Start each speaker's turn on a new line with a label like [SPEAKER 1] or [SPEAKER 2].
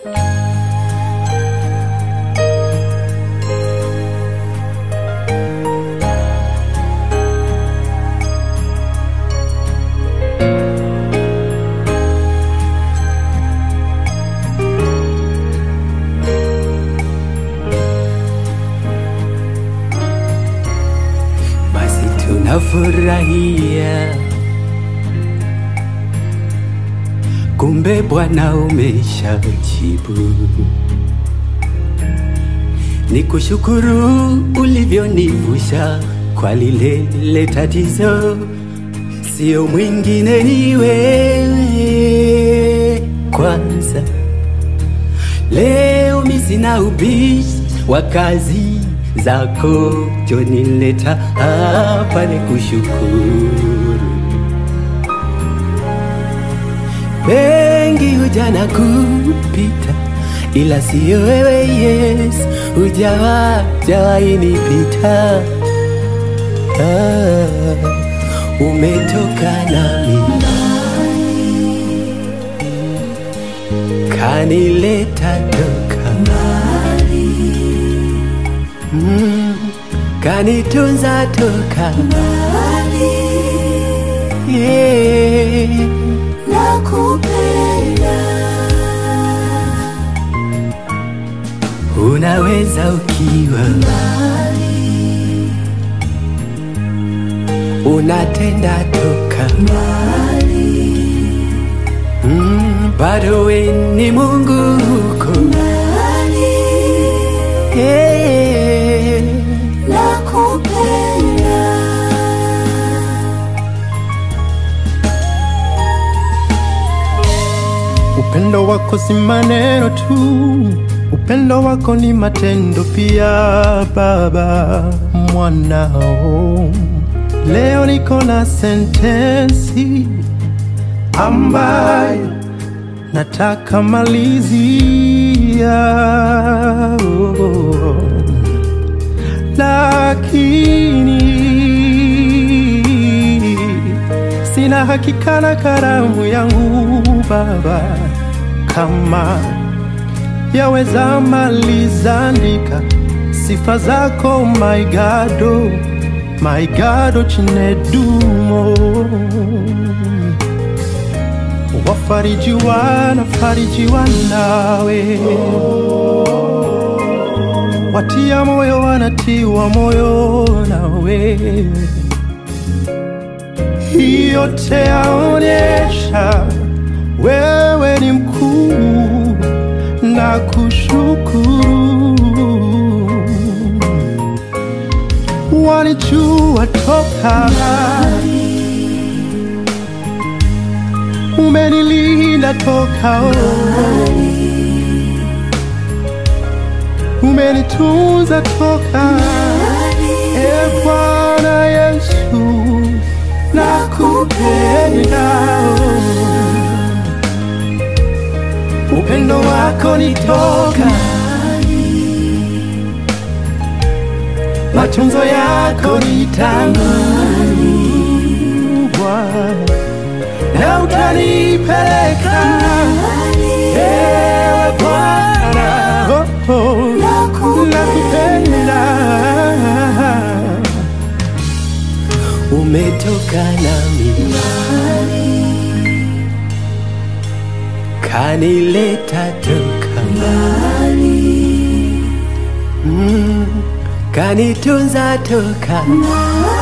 [SPEAKER 1] basi tunafurahia, kumbe Bwana umeshajibu. Ni kushukuru ulivyonivusha kwa lile lile tatizo, sio mwingine ni wewe kwanza. Leo mi sina ubishi wa kazi zako, jonileta hapa ni kushukuru. Wengi huja na kupita, ila siyo wewe Yesu, hujawa jawahi nipita. Ah, umetoka nami kanileta toka mm, kanitunza toka yeah. Unaweza ukiwa unatenda toka mm, bado we ni Mungu huko yeah.
[SPEAKER 2] Upendo wako si maneno tu, upendo wako ni matendo pia. Baba mwanao, leo niko na sentensi ambayo nataka malizia, oh, lakini sina hakika na karamu yangu Baba, kama yaweza maliza andika sifa zako my God, oh, my God, oh, chinedumo wafarijiwa na farijiwa nawe watia moyo wanatiwa moyo nawe yote yaonyesha wewe ni mkuu na kushukuru walijua toka umenilinda toka oh. umenitunza toka e Bwana Yesu nakupenda oh. upendo wako ni toka matunzo yako ni tangu Bwana na utanipeleka ewe Bwana oh, oh, nakupenda
[SPEAKER 1] umetoka nami kanileta toka mm, kanitunza toka